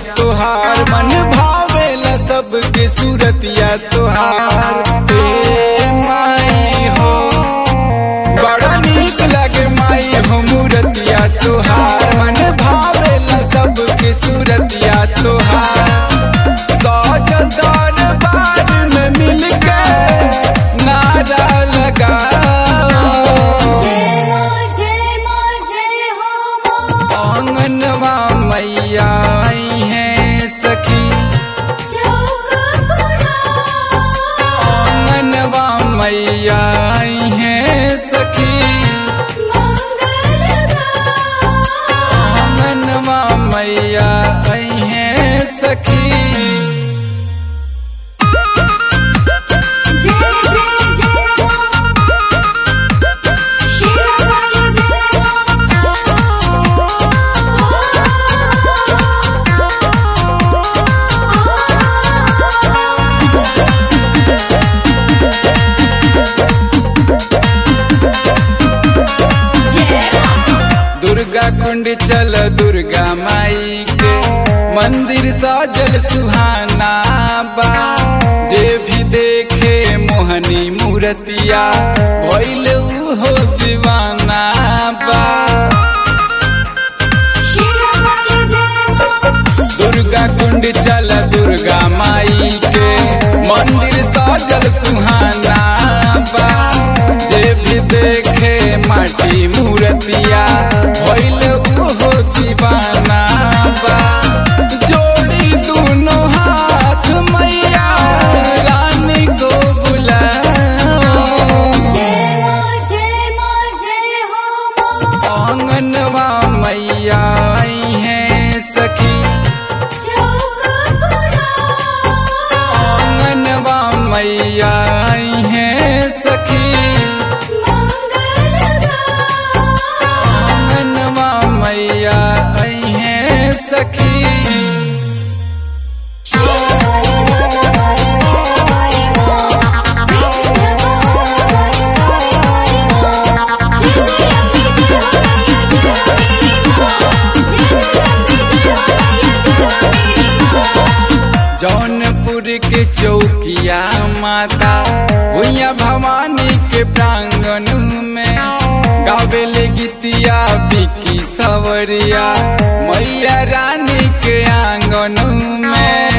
तोहार मन भावेला सबके सूरतिया तोहार ए माई हो बड़ा नीक लागे माई हो मूरतिया तोहार मन भावेला सबके सूरतिया तोहार सजल दरबार में मिलके नारा लगा जय मां जय मां जय हो मां आंगनवा मैया आई हैं सखी चौक पुरा आंगनवा मैया आई हैं सखी मंगल आंगनवा मैया आई हैं सखी जय जय जय मां शिवाय जय मां जय मां दुर्गा कुंड चल दुर्गा माई के मंदिर साजल सुहाना बा जे भी देखे मोहनी मूर्तिया भइल हो दीवाना बा शिवाय जय मां दुर्गा कुंड चल दुर्गा माई के मंदिर साजल सुहाना बा जे भी देखे माटी मूर्तिया भइल हो दीवाना बा जोड़ी दोनों हाथ मैया रानी को बुलाओ जय मां जय मां जय हो मां आंगनवा मैया आई हैं सखी चौक पुरा आंगनवा मैया आई हैं सखी मंगल आंगनवा मैया आई हैं सखी शिवाय जय मां विद्या मां जय जय अम्बे जय मैया जय मेरी मां जय जय अम्बे जय मैया जय मेरी मां जौनपुर के चौकिया माता भुइया भवानी के प्रांगण में गावेले गीतिया बिकी सवरिया मैया रानी के आंगन में